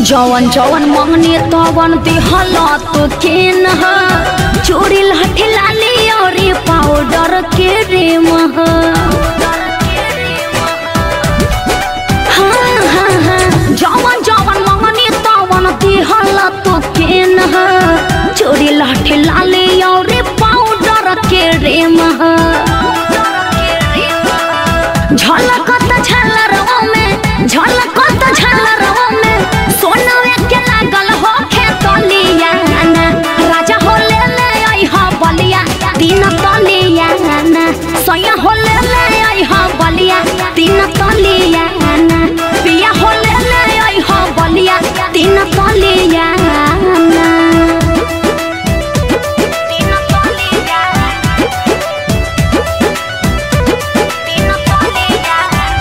जवन जवन मंगनी तवन दिहल तो केन ह चोरी लाठी लाली और पाउडर के रेम ह हाँ, हाँ, हाँ, जवन जवन मंगनी तवन दिहल तो केन ह चोरी लाठी लाली और पाउडर के रेम ह झलकत झलरवा में झलकत झलरवा में सोनवे के लागल हो खेतलिया राजा हो ले ले आई हा बलिया तीन तलिया सैया हो ले ले आई हा बलिया तीन तलिया पिया हो ले ले आई हा बलिया तीन तलिया तीन तलिया तीन तलिया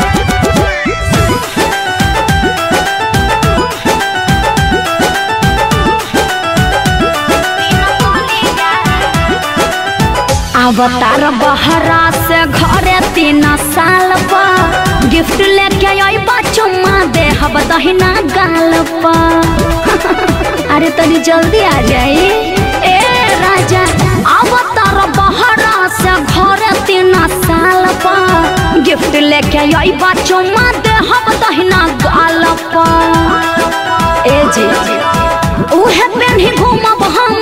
अवतार बहरा से घरे तीन साल पर गिफ्ट लेके आई चुम्मा दे हब दहिना गाल पर अरे तनी जल्दी आ जाई ए राजा अवतार बहरा से घरे तीन साल पर गिफ्ट लेके आई चुम्मा दे हब दहिना गाल पर ए जी उहे पेन्ही घूमब हम